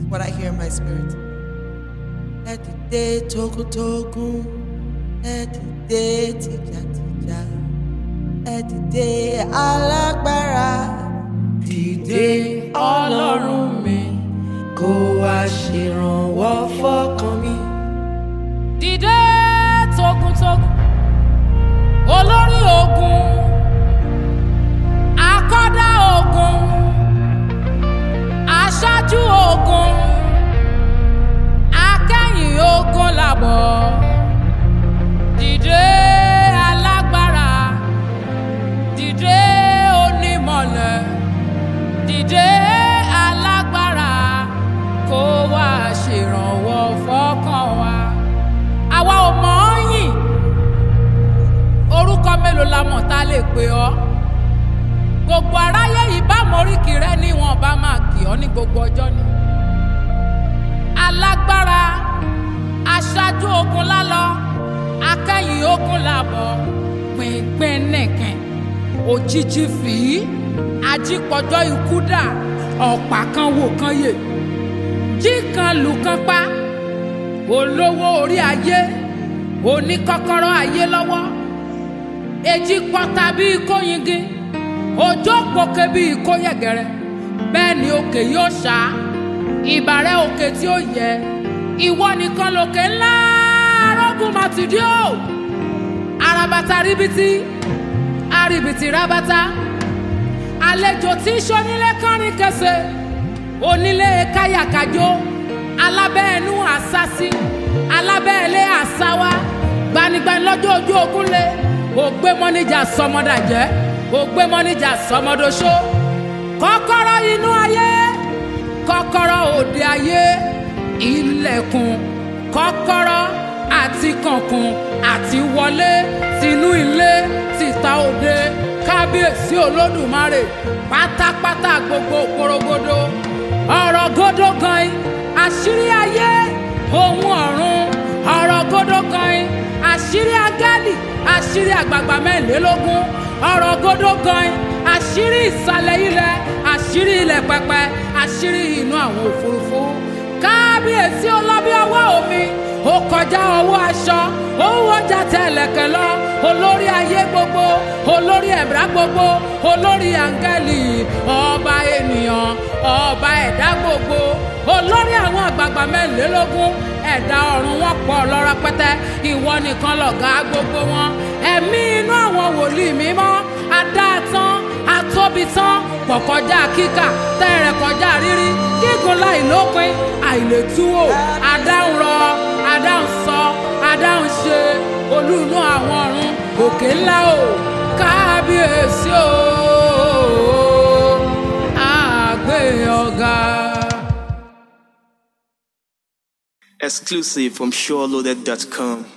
what I hear in my spirit. Ẹ dìde togun-togun, ẹ dìde tìjàtìjà, ẹ dìde alágbára. Dìde ọlọ́run mi, kó wá ṣèrànwọ́ fọ́kàn mi. dìde togun-togun olórí ogun akọ́dá ogun aṣáájú ogun akẹ́yìn ogun làbọ̀ dìde alágbára dìde onímọ̀lẹ̀ dìde alágbára kó wá ṣèrànwọ́ fọ́kàn wa àwa ò mọ̀ ọ́ yìn orúkọ mélòó la mọ̀ tá a lè pè ọ́ gbogbo aráyé ìbámu oríkì rẹ ni wọn bá máa kì ọ́ ní gbogbo ọjọ́ ni alágbára aṣáájú ogun lálọ akẹ́yìn ogun làbọ̀ pínpín nìkan òjijì fìí ajípọ̀jọ́ ikú dà ọ̀pá kan wò kan yè jí kan lù kan pa olówó orí ayé oníkọ́kọ́rọ́ ayé lọ́wọ́ èjì pọ́ta bíi kóyingin òjò pòkè bíi kóyẹ̀gẹ̀rẹ̀ bẹ́ẹ̀ ni òkè yóò ṣá ìbàrẹ̀ òkè tí ó yẹ ìwọ nìkan lòkè ńlá arógùn màtìdí o arabata ríbitì arìbìtì rabata àlejò tí sọ́nílé kánrin kẹsẹ̀ onílé káyàkájó alábẹ́ẹ̀nú àsásí alábẹ́ẹ̀lé àsáwá gbanigbani lọ́jọ́ ojú ogun lé ògbé mọ́níjà sọmọdàjẹ́ ògbé mọ́níjà sọmọdọ́ṣó kọ́kọ́rọ́ inú ayé kọ́kọ́rọ́ òde ayé ilẹ̀kùn kọ́kọ́rọ́ àti kànkùn àti wọlé tinú ilé tìta òde kábíyèsí olódùmarè pátápátá gbogbo porogodo ọ̀rọ̀ gódó gan-an àṣírí ayé ohun ọ̀run ọ̀rọ̀ gódó gan-an àṣírí agálì àṣírí àgbààgbà mẹ́rìnlélógún ọ̀rọ̀ gódó gan-an àṣírí ìsàlẹ̀ ilẹ̀ àṣírí ilẹ̀ pẹpẹ àṣírí inú àwọn òfurufú kábíyèsí ọlọ́bí ọwọ́ omi ó kọjá ọwọ́ aṣọ ó wọ́jà tẹ̀lẹ̀kẹ̀ lọ olórí ayé gbogbo olórí ẹ̀dá gbogbo olórí áńgẹ́lì ọba ènìyàn ọba ẹ̀dá gbogbo olórí àwọn àgbààgbà mẹ́rìnlélógún ẹ̀dá ọ̀run wọn pọ̀ lọ́rọ̀ pẹ́tẹ́ ìwọ nìkan lọ̀gá gbogbo wọn ẹ̀mí inú àwọn wòlíì mímọ́ adáàtán atóbitán pọ̀ kọjá kíkà tẹ́rẹ̀ kọjá rírí gígùn láì lópin àìlètúwò adáhùn rọ adáhùn sọ adáhùn ṣe olúùnú àwọn ọ̀run òkè ńlá o kábíyèsí o àgbé ọ̀gá. Exclusive from SureLoaded.com.